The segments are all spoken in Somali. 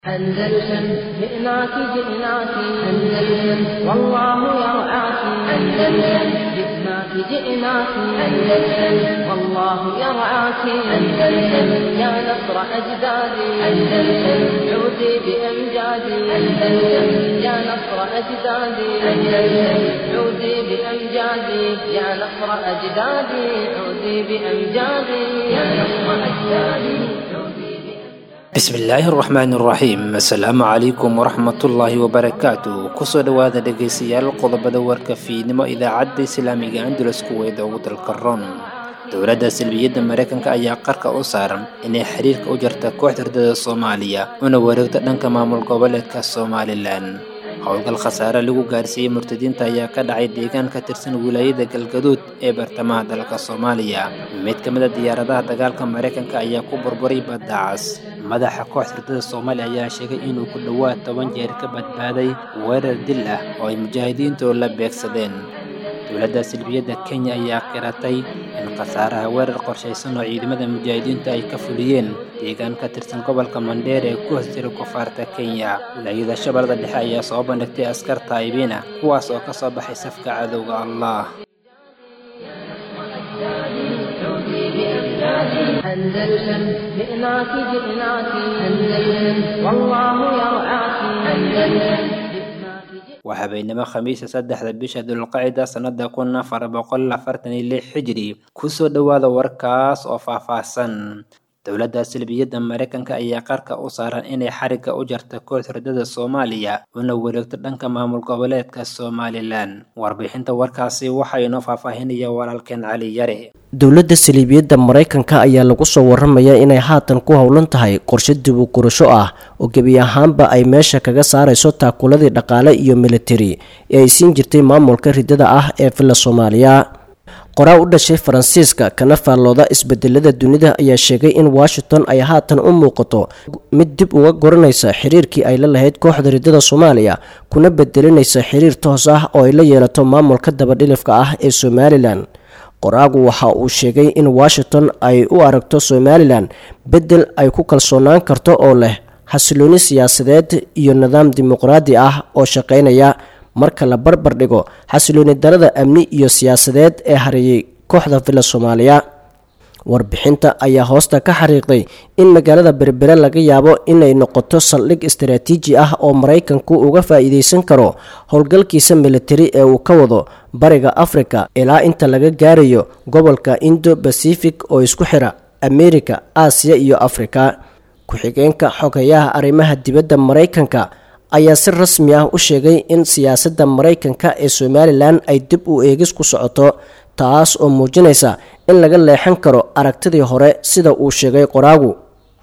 أندلسن جئناك جئناك أندلسن والله يرعاك أندلسن جئناك جئناك أندلسن والله يرعاك أندلسن يا نصر أجدادي أندلسن عودي بأمجادي أندلسن يا نصر أجدادي أندلسن عودي بأمجادي يا نصر أجدادي عودي بأمجادي يا نصر أجدادي عودي bismillaahi araxmaani araxiim assalaamu calaykum waraxmatullaahi wabarakaatu kusoo dhowaada dhegaystayaal qodobada warka fiidnimo idaacadda islaamiga andulus kuweeda ugu dalka ron dowladda salbiyadda mareykanka ayaa qarka u saaran inay xiriirka u jarta kooxda hurdada soomaaliya una wareegto dhanka maamul goboleedka somalilan howlgal khasaare lagu gaarsiiyey murtadiinta ayaa ka dhacay deegaan ka tirsan wilaayada galgaduud ee bartamaha dalka soomaaliya mid ka mid a diyaaradaha dagaalka mareykanka ayaa ku burburay baddaacas madaxa kooxda hurdada soomaaliya ayaa sheegay inuu ku dhowaad toban jeer ka badbaaday weerar dil ah oo ay mujaahidiintu la beegsadeen dowladda silbiyadda kenya ayaa qiratay in khasaaraha weerar qorshaysan oo ciidamada mujaahidiintu ay ka fuliyeen deegaan ka tirsan gobolka mandheer ee ku hoos jira koonfurta kenya wilaayada shabeellada dhexe ayaa soo bandhigtay askar taa'ibiina kuwaas oo ka soo baxay safka cadowga allah أندلسن جئناك جئناك أندلسن والله يرعاك أندلسن جئناك جئناك waa habeenimo khamiisa saddexda bisha dulqacida sannada kun afar boqol afartan iyo lix xijiri kusoo dhowaada warkaas oo faahfaahsan dowladda salbiyadda mareykanka ayaa qarka u saaran inay xarigga u jarta kooxda hurdada soomaaliya una wareegto dhanka maamul goboleedka somalilan warbixinta warkaasi waxaa inoo faahfaahinaya walaalkeen cali yare dowladda saliibiyadda maraykanka ayaa lagu soo waramayaa inay haatan ku howlan tahay qorshe dib u gurasho ah oo gebi ahaanba ay meesha kaga saarayso taakuladii dhaqaale iyo militari ee ay siin jirtay maamulka ridada ah ee villa soomaaliya qoraa u dhashay faransiiska kana faallooda isbedelada dunida ayaa sheegay in washington ay haatan u muuqato mid dib uga goranaysa xiriirkii ay la lahayd kooxda ridada soomaaliya kuna bedelinaysa xiriir toos ah oo ay la yeelato maamulka dabadhilifka ah ee somalilan qoraagu waxa uu sheegay in washington ay u aragto somalilan beddel ay ku kalsoonaan karto oo leh xasilooni siyaasadeed iyo nidaam dimuqraadi ah oo shaqaynaya marka la barbar dhigo xasilooni darada amni iyo siyaasadeed ee hareeyay kooxda villa soomaaliya warbixinta ayaa hoosta ka xariiqday in magaalada berbere laga yaabo inay noqoto saldhig istaraatiiji ah oo maraykanku uga faa-iideysan karo howlgalkiisa militari ee uu ka wado bariga afrika ilaa inta laga gaarayo gobolka indo bacific oo isku xira amerika aasiya iyo afrika ku-xigeenka xogayaha arrimaha dibadda maraykanka ayaa si rasmi ah u sheegay in siyaasadda maraykanka ee somalilan ay dib u eegis ku socoto taas oo muujinaysa in laga leexan karo aragtidii hore sida uu sheegay qoraagu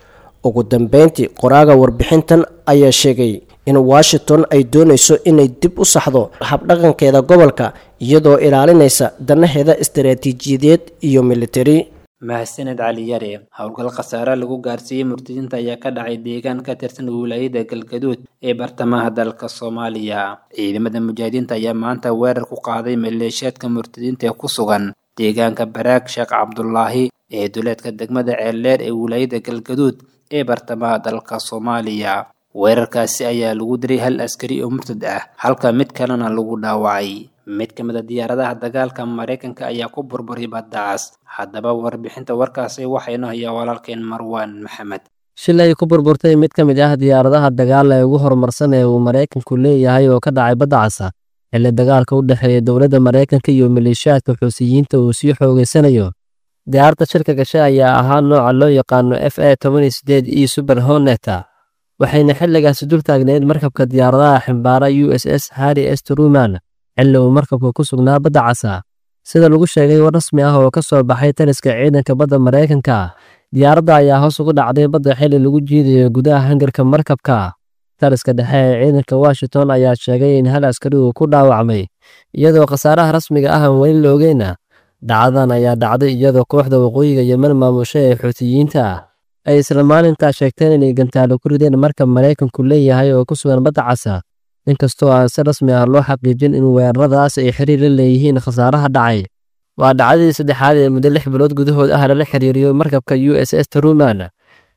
ugu dambeyntii qoraaga warbixintan ayaa sheegay in washington ay doonayso inay dib u saxdo habdhaqankeeda gobolka iyadoo ilaalinaysa danaheeda istaraatiijiyadeed iyo militari mahadsaned cali yare howlgal khasaare lagu gaarsiiyey murtadiinta ayaa ka dhacay deegaan ka tirsan wilaayada galgaduud ee bartamaha dalka soomaaliya ciidamada mujaahidiinta ayaa maanta weerar ku qaaday maleeshiyaadka murtadiinta ee ku sugan deegaanka baraag sheekh cabdulaahi ee duleedka degmada ceeldheer ee wilaayada galgaduud ee bartamaha dalka soomaaliya weerarkaasi ayaa lagu diray hal askari oo murtad ah halka mid kalena lagu dhaawacay mid ka mid a diyaaradaha dagaalka mareykanka ayaa ku burburay baddacaas haddaba warbixinta warkaasi waxaynu hayaa walaalkeen marwaan maxamed shil ay ku burburtay mid ka mid ah diyaaradaha dagaal ee ugu horumarsan ee uu maraykanku leeyahay oo ka dhacay badda casa xilli dagaalka u dhexeeya dowladda maraykanka iyo maleeshiyaadka xuusiyiinta uu sii xoogeysanayo diyaaradda shirka gashay ayaa ahaa nooca loo yaqaano f a toban sideed e super honeta waxayna xilligaasi dul taagneyd markabka diyaaradaha ximbaara u s s harri s truman xilli uu markabka ku sugnaa badda casa sida lagu sheegay war rasmi ah oo ka soo baxay taliska ciidanka badda maraykanka diyaaradda ayaa hoos ugu dhacday badda xilli lagu jiidayo gudaha hangarka markabka taliska dhexe ee ciidanka washington ayaa sheegay in hal askari uu ku dhaawacmay iyadoo khasaaraha rasmiga ah aan weli la ogeyna dhacdadan ayaa dhacday iyadoo kooxda waqooyiga yemen maamusha ee xuutiyiinta ay isla maalintaa sheegteen inay gantaalo ku rideen markab maraykanku leeyahay oo ku sugan badda casa inkastoo aan si rasmi ah loo xaqiijin in weeraradaas ay xiriir la leeyihiin khasaaraha dhacay waa dhacdadii saddexaad ee muddo lix bilood gudahood ah lala xiriiriyo markabka u s s truman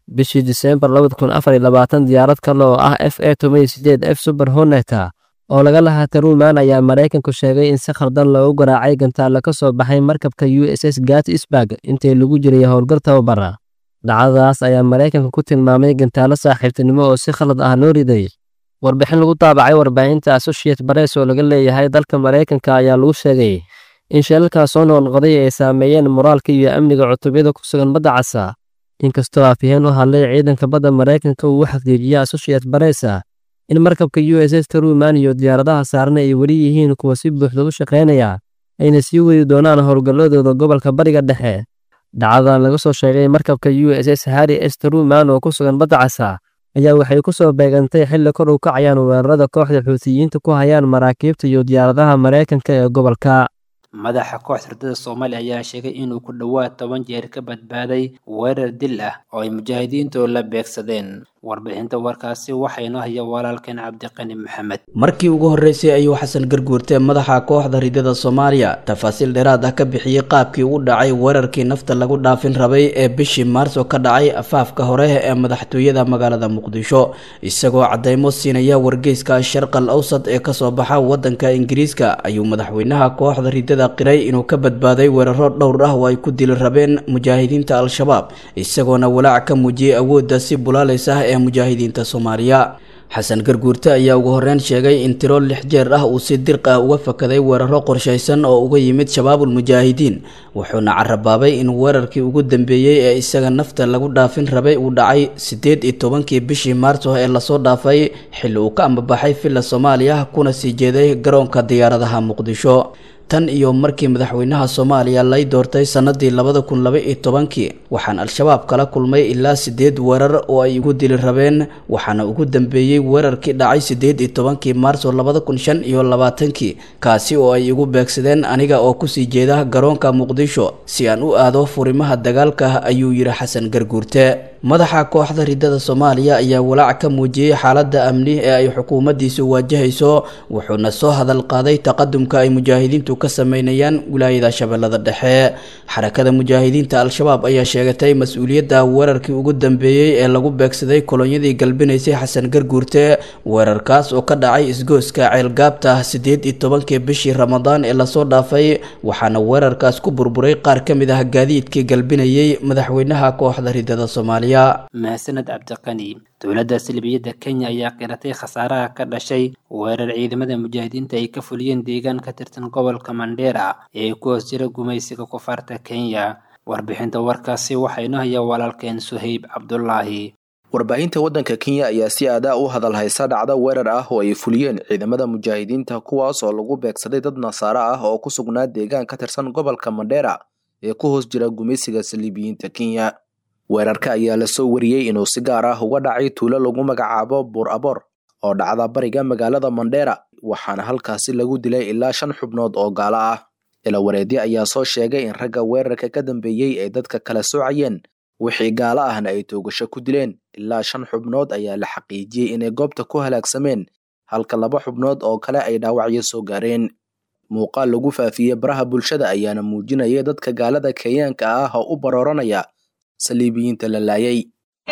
bishii diseembar labada kun afar iyo labaatan diyaarad kale oo ah f a toban iyo sideed f super honeta oo laga lahaa taruman ayaa maraykanku sheegay in si khaldan loogu garaacay gantaalla ka soo baxay markabka u s s gatisburg intii lagu jiray howlgal tababara dhacdadaas ayaa maraykanka ku tilmaamay gantaallo saaxiibtinimo oo si khalad ah loo riday warbixin lagu daabacay warbaahinta associate bares oo laga leeyahay dalka maraykanka ayaa lagu sheegay in sheelalkaas soo noqnoqday ay saameeyeen moraalka iyo amniga cutubyada ku sugan badda casa inkastoo afyaheen u hadlay ciidanka badda maraykanka uu u xaqiijiyey associate baresa in markabka u s s taruman iyo diyaaradaha saarna ay weli yihiin kuwa si buuxda u shaqaynaya ayna sii wadi doonaan howlgalladooda gobolka bariga dhexe dhacdadan laga soo sheegay markabka u s s harri s taruman oo ku sugan badda casa ayaa waxay ku soo beegantay xilli kor u kacayaan weerarada kooxda xuutiyiinta ku hayaan maraakiibta iyo diyaaradaha maraykanka ee gobolka madaxa kooxda hurdada soomaaliya ayaa sheegay inuu ku dhowaad toban jeer ka badbaaday weerar dil ah oo ay mujaahidiintu la beegsadeen warbixinta warkaasi waxaynoo haya walaalkeen cabdiqani maxamed markii ugu horreysay ayuu xasan garguurte madaxa kooxda ridada soomaaliya tafaasiil dheeraad ah ka bixiyey qaabkii u dhacay weerarkii nafta lagu dhaafin rabay ee bishii maarso ka dhacay afaafka hore ee madaxtooyada magaalada muqdisho isagoo caddeymo siinaya wargeyska sharqal awsad ee kasoo baxa wadanka ingiriiska ayuu madaxweynaha kooxda ridada qiray inuu ka badbaaday weeraro dhowr ah oo ay ku dili rabeen mujaahidiinta al-shabaab isagoona walaac ka muujiyey awoodda si bulaalaysa ee mujaahidiinta soomaaliya xasan garguurte ayaa ugu horreyn sheegay in tiro lix jeer ah uu si dirq ah uga fakaday weeraro qorshaysan oo uga yimid shabaabul mujaahidiin wuxuuna carabaabay in weerarkii ugu dambeeyey ee isaga nafta lagu dhaafin rabay uu dhacay siddeed iyo tobankii bishii maarso ee lasoo dhaafay xilli uu ka ambabaxay villa soomaaliya kuna sii jeeday garoonka diyaaradaha muqdisho tan iyo markii madaxweynaha soomaaliya lay doortay sanadii labada kun laba iyo tobankii waxaan al-shabaab kala kulmay ilaa sideed weerar oo ay igu dili rabeen waxaana ugu dambeeyey weerarkii dhacay sideed iyo tobankii maarso labada kun shan iyo labaatankii kaasi oo ay igu beegsadeen aniga oo kusii jeeda garoonka muqdisho si aan u aado furimaha dagaalka ayuu yidhi xasan garguurte madaxa kooxda ridada soomaaliya ayaa walaac ka muujiyey xaaladda amni ee ay xukuumaddiisu waajahayso wuxuuna soo hadal qaaday taqadumka ay mujaahidiintu ka sameynayaan wilaayada shabeellada dhexe xarakada mujaahidiinta al-shabaab ayaa sheegatay mas-uuliyadda weerarkii ugu dambeeyey ee lagu beegsaday kolonyadii galbinaysay xasan garguurte weerarkaas oo ka dhacay isgooska ceelgaabta siddeed iyo tobankii bishii ramadaan ee lasoo dhaafay waxaana weerarkaas ku burburay qaar ka mid ah gaadiidkii galbinayay madaxweynaha kooxda ridada soomaaliya mahadsaned cabdiqani dowladda salbiyadda kenya ayaa qiratay khasaaraha ka dhashay weerar ciidamada mujaahidiinta ay ka fuliyeen deegaan ka tirsan gobolka mandheera ee ku hoos jira gumaysiga kufaarta kenya warbixinta warkaasi waxaa inoo haya walaalkeen suhayb cabdulaahi warbaahinta waddanka kenya ayaa si aadaa u hadal haysa dhacdo weerar ah oo ay fuliyeen ciidamada mujaahidiinta kuwaas oo lagu beegsaday dad nasaare ah oo ku sugnaa deegaan ka tirsan gobolka mandheera ee ku hoos jira gumaysiga saliibiyiinta kenya weerarka ayaa lasoo wariyey inuu si gaar ah uga dhacay tuulo lagu magacaabo buur aboor oo dhacda bariga magaalada mandheera waxaana halkaasi lagu dilay ilaa shan xubnood oo gaalo ah ilawareedyo ayaa soo sheegay in ragga weerarka ka dambeeyey ay dadka kala soocayeen wixii gaalo ahna ay toogasho ku dileen ilaa shan xubnood ayaa la xaqiijiyey inay goobta ku halaagsameen halka laba xubnood oo kale ay dhaawacyo soo gaareen muuqaal lagu faafiyey baraha bulshada ayaana muujinayay dadka gaalada kenyaanka ah oo u barooranaya saliibiyiinta la laayay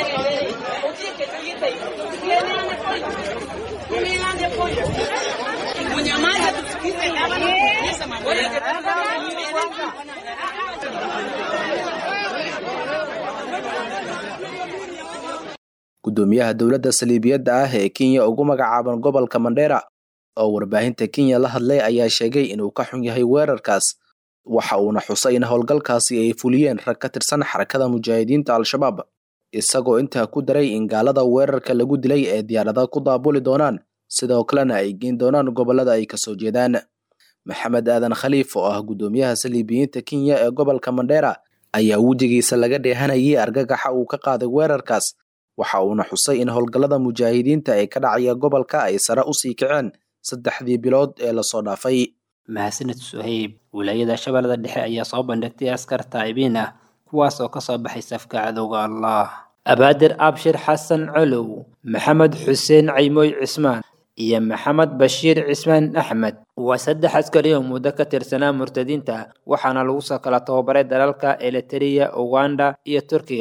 gudoomiyaha dowladda saliibiyadda ah ee kenya ugu magacaaban gobolka mandheera oo warbaahinta kenya la hadlay ayaa sheegay inuu ka xun yahay weerarkaas waxa uuna xusay in howlgalkaasi ay fuliyeen rag ka tirsan xarakada mujaahidiinta al-shabaab isagoo intaa ku daray in gaalada weerarka lagu dilay ee diyaarada ku daabuli doonaan sidoo kalena ay geen doonaan gobollada ay kasoo jeedaan maxamed aadan khaliif oo ah gudoomiyaha saliibiyiinta kenya ee gobolka mandheera ayaa wejigiisa laga dheehanayay argagaxa uu ka qaaday weerarkaas waxa uuna xusay in howlgallada mujaahidiinta ee ka dhacaya gobolka ay sare usii kaceen saddexdii bilood ee lasoo dhaafay mahadsaned suhayb wilaayada shabeellada dhexe ayaa soo bandhigtay askar taa'ibiin ah kuwaas oo kasoo baxay safka cadowga allah abaadir abshir xasan colow maxamed xuseen caymooy cismaan iyo maxamed bashiir cismaan axmed waa saddex askari oo muddo ka tirsanaa murtadiinta waxaana lagu soo kala tababaray dalalka eliteria uganda iyo turkiga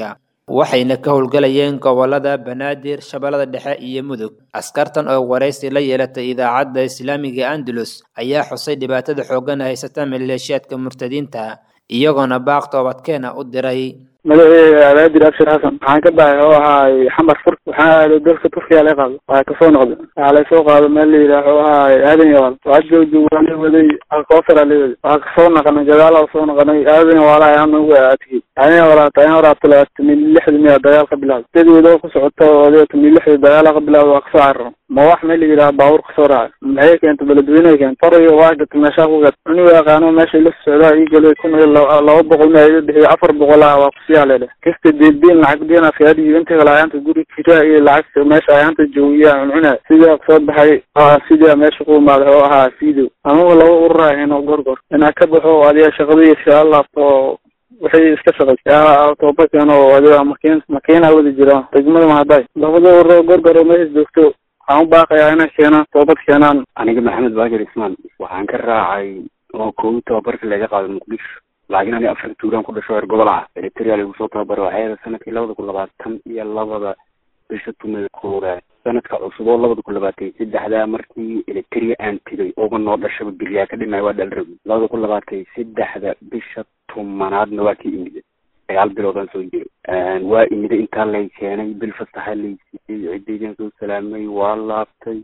waxayna ka howlgalayeen gobolada banaadir shabeellada dhexe iyo mudug askartan oo waraysi la yeelatay idaacadda islaamiga andalus ayaa xusay dhibaatada xooggan haysata maleeshiyaadka murtadiinta iyagoona baaq toobadkeena u diray magaceega abaadir abshir xasan waxaan ka baxay oo ahaay xamar fur waxaan aaday dalka turkiya laga qaado waxaa kasoo noqday waxaa laysoo qaado meel la yidhaah oo ahaay aadan yawaal waxaa joojo waa la waday alkoosara la waday waxaa kasoo naqanay gadaala soo naqanay aadan yawaala ayaan ugu aadkiyey aadan yawaala tayan horaabta labaatan lixda miya dagaal ka bilaabay sideeda oo ku socota oo adeetan lixda dagaala ka bilaabay waa kasoo cararo ma wax meel la yidhaha baabuur kasoo raacay maxay keentay beledweyne keentay fariyo waa gatay meeshaa ku gatay anigu yaqaano meesha la socdaa ii galay kun iyo laba boqol ma iga bixiyo afar boqol ah waa kusiyaa leedhe kasta deelbiin lacag diina fiyaadiyo inta kale ayaanta guri kiraa iyo lacagta meesha ayaanta joogiya cuncuna sidaa kusoo baxay sidaa meesha ku imaaday oo ahaa fiidow anigu laba ururahayn oo gorgor inaa ka baxo adiga shaqadii iskaga laabto oo waxay iska shaqay tooba keeno oo adiga makiin makiina wada jira degmada mahaday labada ururo gorgor oo meesha joogto waxaan u baaqayaa inay keenaan toobad keenaan aniga maxamed baakir ismaan waxaan ka raacay oo koowi tababarka laga qaaday muqdisho laakiin aniga afar tuulaan ku dhasho reer gobol ah eritrea lagu soo tababaro waxay sanadkii labada kun labaatan iyo labada bisha tumay koowaad sanadka cusub oo labada kun labaatan saddexdaa markii eritrea aan tegay ooba noo dhashaba beriyaa ka dhimay waa dhalrabi labada kun labaatan saddexda bisha tumanaadna waa kii imida sagaal biloodaan soo jiray waa imida intaa lay keenay bil fasaxa lay siiyey ciddaydan soo salaamay waa laabtay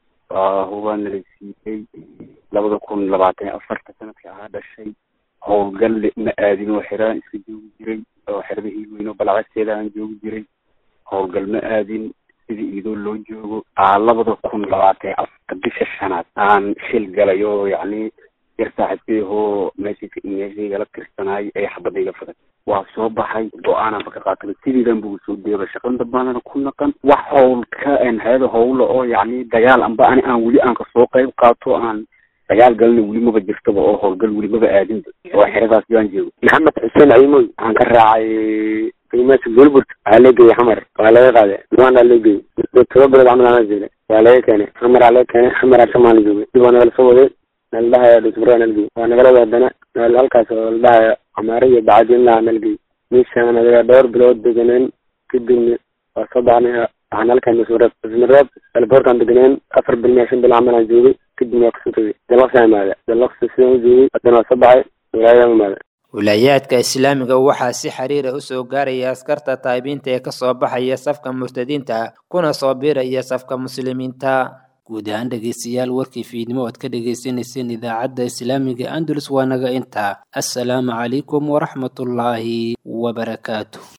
hubaana lay siiyey labada kun labaatan iyo afarta sanadka ahaa dhashay howlgal ma aadin oo xeraan iska joogi jiray oo xerada hiilweyn oo balacagteeda aan joogi jiray howlgal ma aadin sida iidoo loo joogo labada kun labaatan afarta bisha shanaad aan shil galay oo yacni yar saaxiibkeehoo meeshayka meeshaygala tirsanaay ee xabadayga faday waa soo baxay go-aananba ka qaatay sideedan buu soo deeba shaqan dambaanana ku naqan wax howlka hayada howla oo yacni dagaal amba ani aan weli aan kasoo qayb qaato aan dagaal galna weli maba jirtaba oo howlgal weli maba aadinba oo xeradaas baan joogo maxamed xuseen ciimoy waxaan ka raacay qiimaasha golburt waxaa lee geeyey xamar waa laga qaaday luanda lee geeyey toba bilood camal ana joogay waa laga keenay xamaraa laga keenay xamaraa shamaan la joogay dib waa nagala soo waday nala dhahaya dhusbura nalgey waa nagala waadana nal halkaas oo la dhahaya camaare iyo bacadinlaha nalgey meeshaan adiga dhowr bilood deganeen kadibna waa soo baxnay waxaan halkan dhusmareeb dhusmareeb alboorkaan deganeen afar bil mia shan bil camal aan joogay kadibna waa kasoo tegay dalaqsaa imaada dalaqsa sidaan u joogay haddana waa soo baxay wilaayadaan imaada wilaayaadka islaamiga waxaa si xiriira u soo gaaraya askarta taabiinta ee kasoo baxaya safka murtadiinta kuna soo biiraya safka muslimiinta guud ahaan dhegeystayaal warkii fiidnimo oad ka dhegeysaneyseen idaacadda islaamiga andalus waa naga intaa assalaamu calaykum waraxmatullaahi wabarakaatu